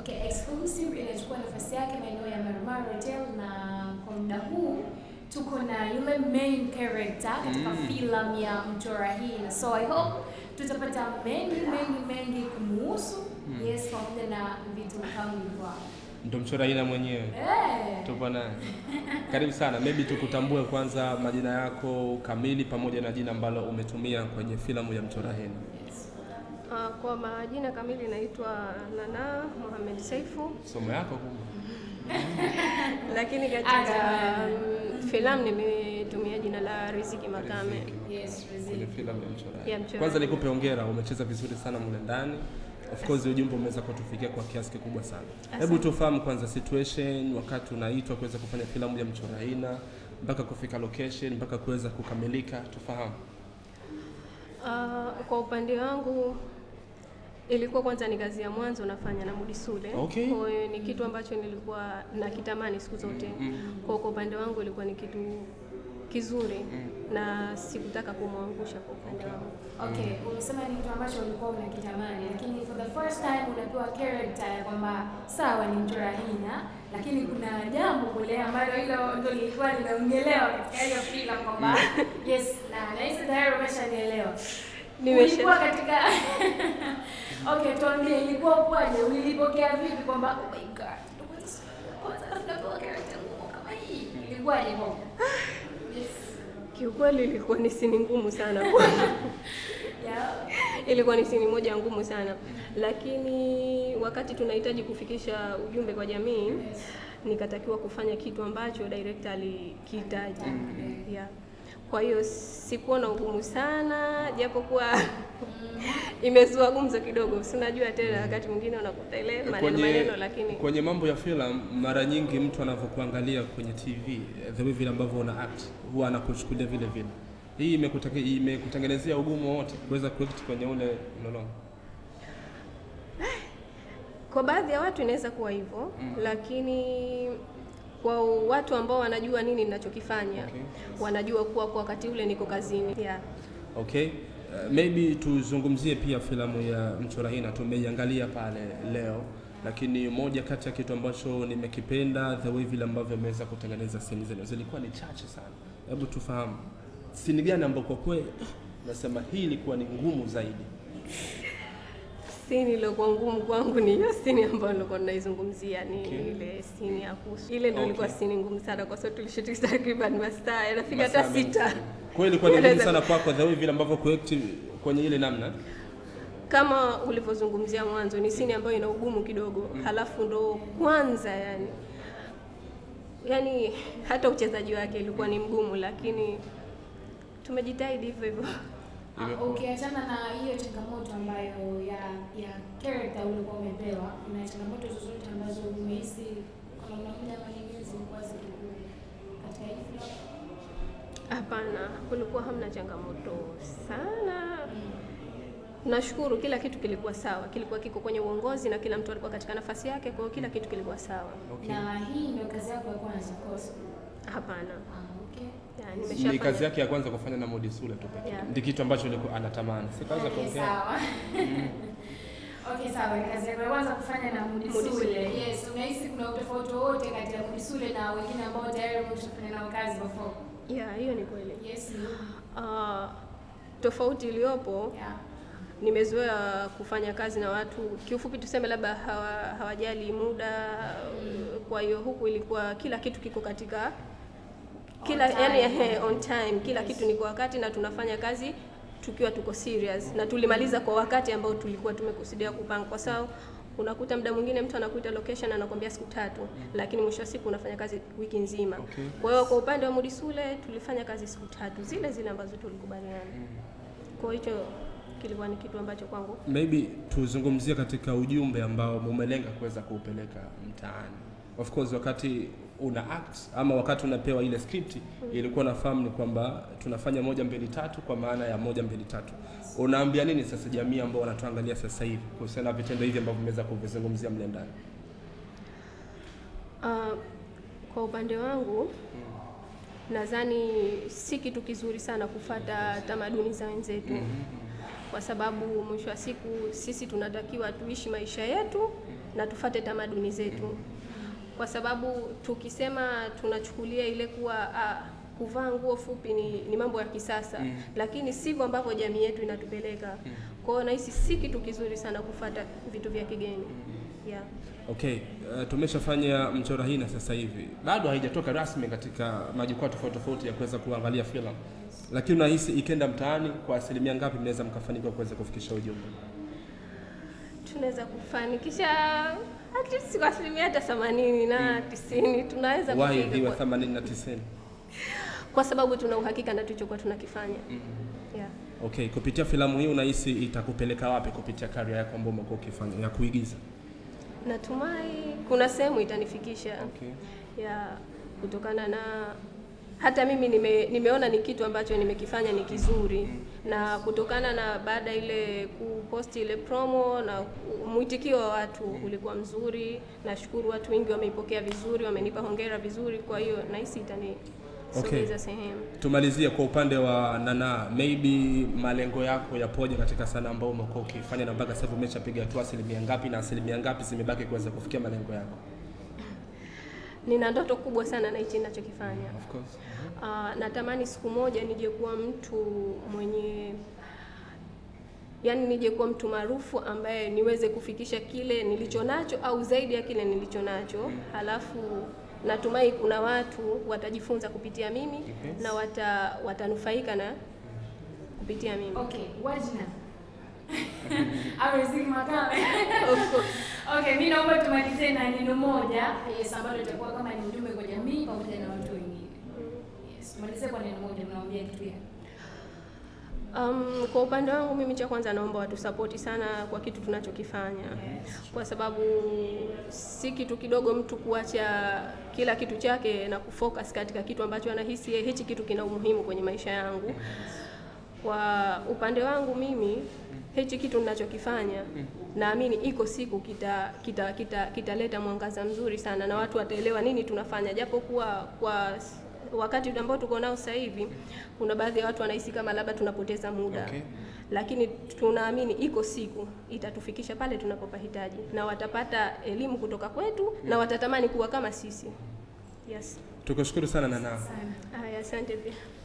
Okay, exclusive inachukua nafasi yake maeneo ya Marmara Hotel na kwa muda huu tuko na yule main character katika Mm. filamu ya Mchora Hina. So I hope tutapata mengi mengi mengi kumuhusu. Mm. Yes, pamoja na vitu kama hivyo. Ndo mchora ina mwenyewe. Eh. Tupo naye. Karibu sana. Maybe tukutambue kwanza majina yako kamili pamoja na jina ambalo umetumia kwenye filamu ya Mchora Hina. Yes. Ah, kwa majina kamili naitwa Nana Mohamed Saifu, Somo yako kumbe. lakini Acha katika bana. mm, filamu nimetumia jina la Riziki Makame. Riziki. Yes, Kwenye Riziki. filamu ya Mchora Ya Hina. Mchora Kwanza Hina. nikupe hongera, umecheza vizuri sana mule ndani. Of course ujumbe umeweza kutufikia kwa kiasi kikubwa sana. Hebu Asante. tufahamu kwanza situation wakati unaitwa kuweza kufanya filamu ya Mchora Hina mpaka kufika location mpaka kuweza kukamilika, tufahamu. Ah, kwa upande wangu ilikuwa kwanza ni kazi ya mwanzo nafanya na Mudi Sule. Okay. Kwa hiyo ni kitu ambacho nilikuwa nakitamani siku zote. Mm. Kwa kwa upande wangu ilikuwa ni kitu kizuri Mm. na sikutaka kumwangusha kwa upande Okay. wangu. Okay, umesema ni kitu ambacho ulikuwa unakitamani, lakini for the first time unapewa character ya kwamba sawa ni Mchora Hina, lakini kuna jambo kule ambalo hilo ndio lilikuwa linaongelewa katika hiyo filamu kwamba yes, na nahisi tayari umeshanielewa. Nimesha- Ulikuwa katika okay, tuambie ilikuwa kwaje? Ulilipokea vipi kwamba oh my god, ndio kwanza kwanza alafu napewa character ngumu kama hii. Ilikuwaje kwako? Yes. Kiukweli ilikuwa ni sini ngumu sana Yeah. ilikuwa ni sini moja ngumu sana, lakini wakati tunahitaji kufikisha ujumbe kwa jamii, nikatakiwa kufanya kitu ambacho director alikihitaji yeah. Kwa hiyo sikuona ugumu sana, japokuwa imezua gumzo kidogo, si unajua tena, wakati mwingine unakuta ile maneno maneno, lakini kwenye mambo ya filamu mara nyingi mtu anavyokuangalia kwenye TV eh, the way vile ambavyo una act huwa anakuchukulia vile vile. Hii imekutake- imekutengenezea ugumu wote kuweza kuact kwenye ule mlolongo. Kwa baadhi ya watu inaweza kuwa hivyo Mm. lakini kwa watu ambao wanajua nini ninachokifanya Okay. wanajua kuwa kwa wakati ule niko kazini yeah. Okay. Uh, maybe tuzungumzie pia filamu ya Mchora Hina, tumeiangalia pale leo, lakini moja kati ya kitu ambacho nimekipenda the way vile ambavyo ameweza kutengeneza scene zile zilikuwa ni chache sana. Hebu tufahamu scene gani ambayo kwa kweli nasema hii ilikuwa ni ngumu zaidi? Sini iliyokuwa ngumu kwangu ni hiyo sini ambayo nilikuwa ninaizungumzia, ni Okay. ile sini ya kusu. Ile ndio ilikuwa Okay. sini ngumu sana, kwa sababu tulishuti takriban masaa yanafika Masaa hata mengi sita. sana. Kwa hiyo ilikuwa ni ngumu Unaweza- sana kwako the way vile ambavyo kuact kwenye ile namna. Kama ulivyozungumzia mwanzo, ni sini ambayo ina ugumu kidogo, halafu ndo kwanza yani yani hata uchezaji wake ilikuwa ni mgumu, lakini tumejitahidi hivyo hivyo. Ah, Ukiachana na hiyo changamoto ambayo ya ya character ulikuwa umepewa, kuna changamoto zozote ambazo umehisi kwa namna moja ama nyingine zilikuwa zikiku katika hii filamu? Hapana, kulikuwa hamna changamoto sana. Nashukuru kila kitu kilikuwa sawa, kilikuwa kiko kwenye uongozi na kila mtu alikuwa katika nafasi yake, kwa hiyo kila kitu kilikuwa sawa. Okay. Na hii ndio kazi yako ya kwanza of course. Hapana, Ah, okay. ya, Ni nimeshafanya kazi yake ya kwanza kufanya na Modi Sule tu pekee. Yeah. Ndi kitu ambacho alikuwa anatamani. Si kaza Okay, kuongea. sawa. Okay, sawa. Ni kazi yako ya kwanza kufanya na Mudi Mudisule. Sule. Yes, unahisi kuna utofauti wowote kati ya Mudisule na wengine ambao tayari umeshafanya nao kazi before? ya hiyo ni kweli. Yes, ni. Ah, tofauti iliyopo Yeah. nimezoea kufanya kazi na watu kiufupi tuseme labda hawa, hawajali muda kwa hiyo huku ilikuwa kila kitu kiko katika kila time. yani ehe, on time kila kitu ni kwa wakati na tunafanya kazi tukiwa tuko serious na tulimaliza kwa wakati ambao tulikuwa tumekusudia kupanga kwa sababu unakuta muda mwingine mtu anakuita location anakwambia siku tatu lakini mwisho wa siku unafanya kazi wiki nzima Okay. kwa hiyo kwa upande wa Mudisule tulifanya kazi siku tatu zile zile ambazo tulikubaliana kwa hiyo hicho kilikuwa ni kitu ambacho kwangu maybe tuzungumzie katika ujumbe ambao mumelenga kuweza kuupeleka mtaani. Of course wakati una act ama wakati unapewa ile script ilikuwa nafahamu ni kwamba tunafanya moja mbili tatu, kwa maana ya moja mbili tatu. Unaambia nini sasa jamii ambao wanatuangalia sasa hivi kuhusiana na vitendo hivi ambavyo mmeweza kuvizungumzia mle ndani? Uh, kwa upande wangu nadhani si kitu kizuri sana kufata tamaduni za wenzetu, kwa sababu mwisho wa siku sisi tunatakiwa tuishi maisha yetu na tufate tamaduni zetu, kwa sababu tukisema tunachukulia ile kuwa ah, kuvaa nguo fupi ni, ni mambo ya kisasa Mm. lakini sivyo ambavyo jamii yetu inatupeleka. Kwa hiyo nahisi si kitu kizuri sana kufata vitu vya kigeni yeah. Okay, uh, tumeshafanya mchora hii na sasa hivi bado haijatoka rasmi katika majukwaa tofauti tofauti ya kuweza kuangalia filamu, lakini unahisi ikenda mtaani, kwa asilimia ngapi mnaweza mkafanikiwa kuweza kufikisha ujumbe? tunaweza kufanikisha at least kwa asilimia hata themanini na tisini tunaweza Wahi kufika viwa kwa, 80 na 90. kwa sababu tuna uhakika na tulichokuwa tunakifanya yeah. Okay, kupitia filamu hii unahisi itakupeleka wapi kupitia career yako ambayo umekuwa ukifanya ya kuigiza? Natumai kuna sehemu itanifikisha Okay. ya kutokana na hata mimi nime, nimeona ni kitu ambacho nimekifanya ni kizuri, na kutokana na baada ile kuposti ile promo na mwitikio wa watu ulikuwa mzuri. Nashukuru watu wengi wameipokea vizuri, wamenipa hongera vizuri, kwa hiyo nahisi itanisogeza Okay. sehemu. Tumalizie kwa upande wa Nana, maybe malengo yako yapoje katika sanaa ambayo umekuwa ukifanya na mpaka sasa hivi umeshapiga hatua asilimia ngapi na asilimia ngapi zimebaki kuweza kufikia malengo yako? Nina ndoto kubwa sana na hichi ninachokifanya. Of course. Ah, natamani siku moja nije kuwa mtu mwenye yani, nije kuwa mtu maarufu ambaye niweze kufikisha kile nilicho nacho au zaidi ya kile nilicho nacho. Halafu natumai kuna watu watajifunza kupitia mimi Okay. na wata, watanufaika na kupitia mimi. Okay, Wajna. Amezidi makame. Of course. Okay, mimi naomba tumalizie na neno moja yes, ambalo litakuwa kama ni ujumbe kwa jamii pamoja na watu wengine. Yes, tumalizie kwa neno moja, unawaambia kitu gani? Um, kwa upande wangu mimi cha kwanza naomba watu sapoti sana kwa kitu tunachokifanya Yes. kwa sababu si kitu kidogo mtu kuacha kila kitu chake na kufocus katika kitu ambacho anahisi yeye hichi kitu kina umuhimu kwenye maisha yangu. Kwa upande wangu mimi hichi kitu ninachokifanya naamini iko siku kita kita kita kitaleta mwangaza mzuri sana na watu wataelewa nini tunafanya, japo kuwa kwa s- wakati ambao tuko nao sasa hivi kuna baadhi ya watu wanahisi kama labda tunapoteza muda Okay. lakini tunaamini iko siku itatufikisha pale tunapopahitaji na watapata elimu kutoka kwetu na watatamani kuwa kama sisi. Yes. Tukushukuru sana Nana. Sana. Haya, asante pia.